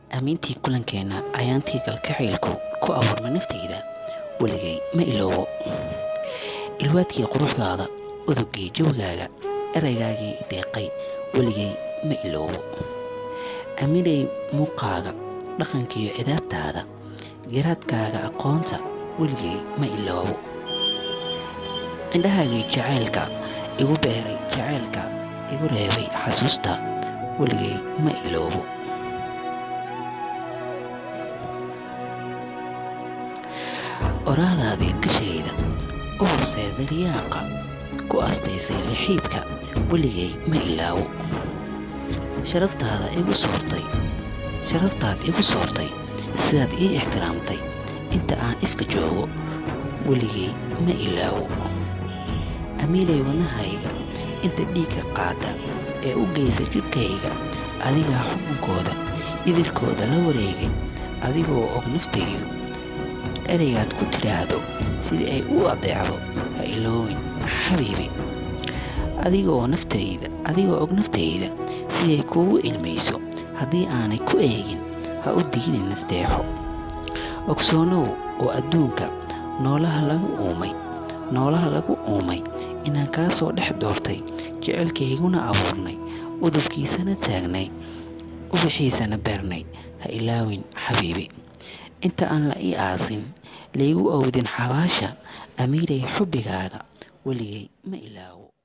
amiintii kulankeenna ayaantii galkacaylku ku abuurma naftayda weligay ma iloobo ilwaadkii quruxdaada udugii jawgaaga eraygaagii deeqay weligay ma iloobo aaminay muuqaaga dhaqankiiyo cidaabtaada garaadkaaga aqoonta weligay ma iloobo indhahaagii jacaylka igu beeray jacaylka igu reebay xasuusta weligay ma iloobo oraadaadii gashayda u horseeda riyaaqa ku astaysay lixiibka weligay ma ilaawo sharaftaada igu soortay sharaftaad igu soortay sidaad ii ixtiraamtay inta aan ifka joogo weligay ma ilaawo amiilay wadnahayga inta dhiigga qaada ee u geysa jidhkayga adigaa xukunkooda idilkooda la wareegay adigoo og naftaydu eraygaad ku tidhaahdo sidii ay u adeecdo ha iloowin xabiibi adigoo naftayda adigoo og naftayda siday kuugu ilmayso haddii aanay ku eegin ha u diginin nasteexo ogsoonow oo adduunka noolaha lagu uumay noolaha lagu uumay inaan kaa soo dhex doortay jecelkayguna abuurnay udubkiisana taagnay ubaxiisana beernay ha ilaawin xabiibi inta aan la ii aasin laygu awdin xabaasha amiiray xubbigaaga weligay ma ilaawo